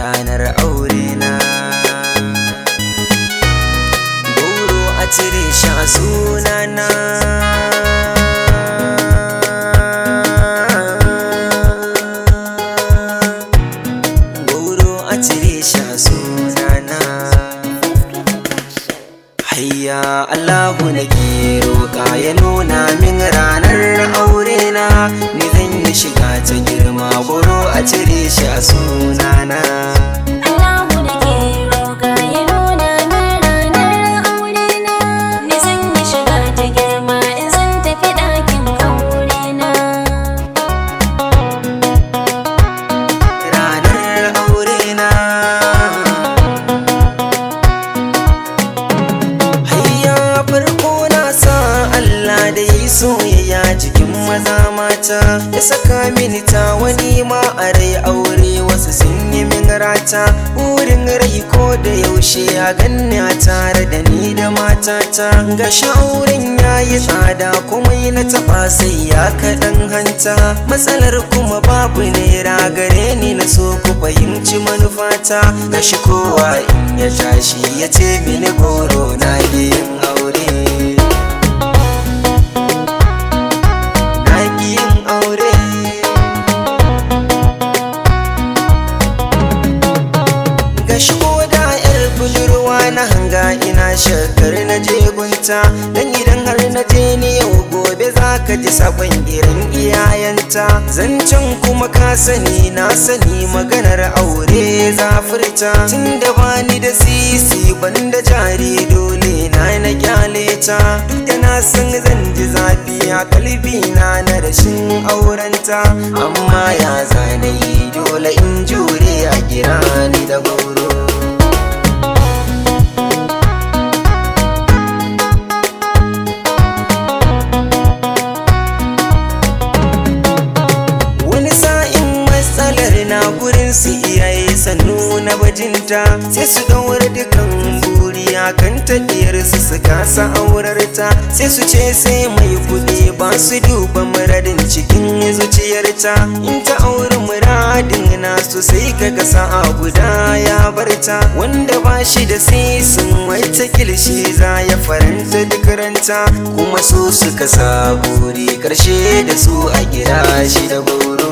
ranar aure na goro a cire shi a sunana goro a cire shi a sunana hayya Allahu na roƙa ya nuna min ranar aure na ni zan yi shiga ta girma goro a cire shi a sunana Allahu nake roƙa ya nuna min ranar aure na Ni zan yi shiga ta girma in zan tafi ɗakin aure na ranar aure na hayya farko na sa Allah da ya yi soyayya jikin maza mata ya saka mini ta wani ma a rai aure wasu sun yi min rata wurin rai ko da yaushe a ganni a tare da ni da matata ga auren ya yi tsada kuma yi na taɓa sai ya kaɗan hanta matsalar kuma babu naira gare ni na so ku fahimci manufata ga shi kowa in ya tashi ya ce mini goro na yin aure na yin aure ga shigo da yar budurwa na hanga ina shakar na je gunta dan idan har na je ni yau gobe za ka ji sabon irin iyayenta zancen kuma ka sani na sani maganar aure zafirta tun da bani da sisi banda jari dole na na kyale ta duk da na san zan ji zafi a kalbi na na rashin aurenta amma ya zanayi dole in jure a kira ni da goro wani sa'in matsalar na gurin su iyaye sannu na bajinta sai su daura dukan buri kan tafiyar su su kasa aurarta sai su ce sai mai kuɗi ba su duba muradin cikin zuciyarta in ta auri muradin nasu sai kaga sa'a guda ya barta wanda ba shi da sisin wata kilshi za ya faranta duk ranta kuma su suka sa buri karshe da su a gida shi da goro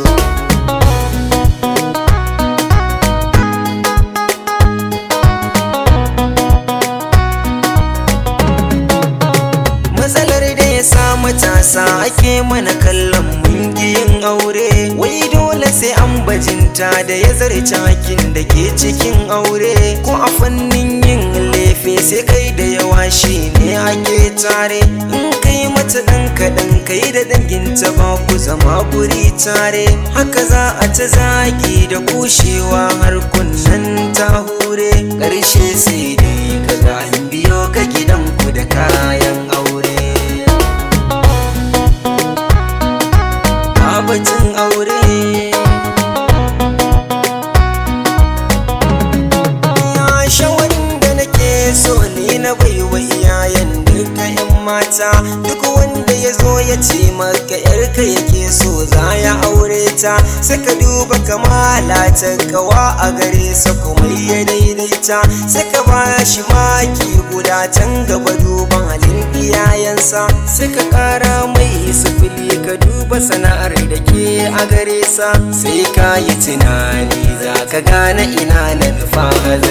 matsalar da ya sa matasa ake mana kallon mungiyin aure wai dole sai an bajinta da ya zarce hakin da ke cikin aure ko a fannin yin lefe sai kai da yawa shi ne ake tare in kai mata ɗan kaɗan kai da danginta ba ku zama guri tare haka za a ta zagi da kushewa har kunnan ta hure ƙarshe sai dai kaga an biyo ka gidanku da kayan aure Babatin aure Ya shawarin da nake so ni na baiwa iyayen duka 'yan mata duk wanda ya zo ya ce maka yarka yake so za ya aure ta sai ka duba kamala ta kawa a gare sa kuma ya daidaita sai ka ba shi maki guda can gaba duban halin iyayensa sai ka kara mai sifili ka duba sana'ar da ke a gare sa sai ka yi tunani za ka gane ina na nufa